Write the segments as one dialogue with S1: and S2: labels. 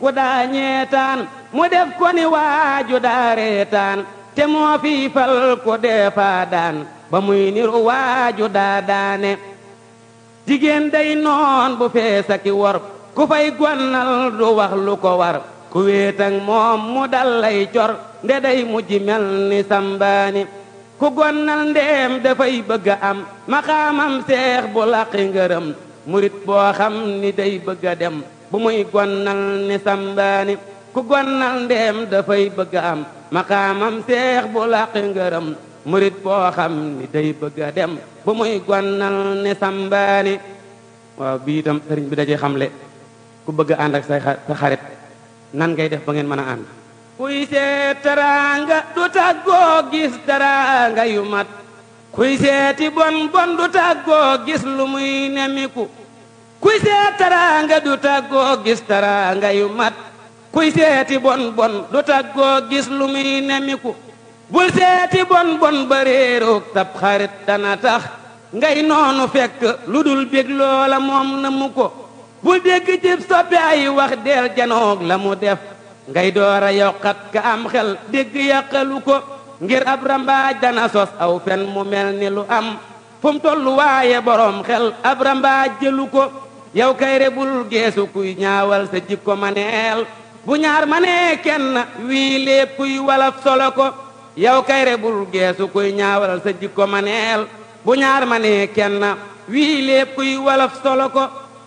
S1: ku daa ñeetaan mu def ko ni waaju daa reetaan te moo fi fal ko deefaa daan ba muy niru waaju daa daane jigéen day noon bu feesa ki wor ku fay gonnal du wax lu ko war ku wéetang moom mu dal lay cor nde day mujj mel ni sambaani ku gonnal ndeem dafay bëgg a am maxaamam seex bu laqi ngërëm murit boo xam ni day bëgg a dem bu muy gonnal ni sambaani ku gonnal ndeem dafay bëgg a am maxaamam seex bu laqi ngërëm murit boo xam ni day bëgg a dem bu muy gonnal ni sambaani waaw bii itam sëriñ bi dajee xamle ku bëgg a ànd ak say sa xarit nan ngay def ba ngeen mën a ànd kuy seet teraanga du tàggoo gis teraanga yu mat kuy seeti bon bon du tàggoo gis lu muy nemiku kuy seet teraanga du tàggoo gis teraanga yu mat kuy seeti bon bon du tàggoo gis lu muy nemiku bul seeti bon bon ba réeroog tab xarit dana tax ngay noonu fekk lu dul bég loola moom na mu ko bul dégg jëb soppi ay wax deel janoog la mu def ngay door a yokkat ka am xel dégg yàqalu ko ngir ab rambaaj dana sos aw fen mu mel ni lu am fu mu tollu waaye boroom xel ab rambaaj jëlu ko yow kay rebul geesu kuy ñaawal sa jikko maneel bu ñaar ma nee kenn wii lépp kuy walaf solo ko yow kay rebul geesu kuy ñaawal sa jikko maneel bu ñaar ma nee kenn wii lépp kuy walaf solo ko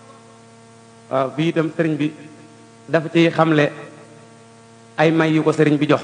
S1: waaw bii itam sëriñ bi dafa ci xamle ay may yu ko sëriñ bi jox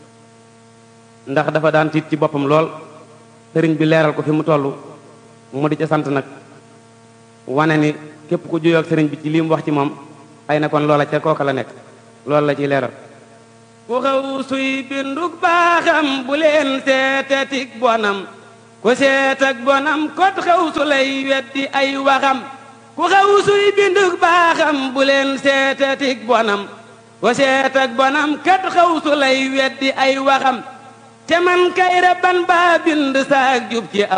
S1: ndax dafa daan tiit ci boppam lool sëriñ bi leeral ko fi mu toll mu di ca sant nag wane ni képp ku juyoo ak sëriñ bi ci li mu wax ci moom ay na kon loola ca kooka la nekk loolu la ciy leeral ku xaw suy bindug baaxam bu leen seetetik bonam ku seet ak bonam kot xaw su lay weddi ay waxam ku xaw suy bindug baaxam bu leen seetetik bonam ku seet ak bonam kat xaw su lay weddi ay waxam te man kay rabban baa bind saak jub ci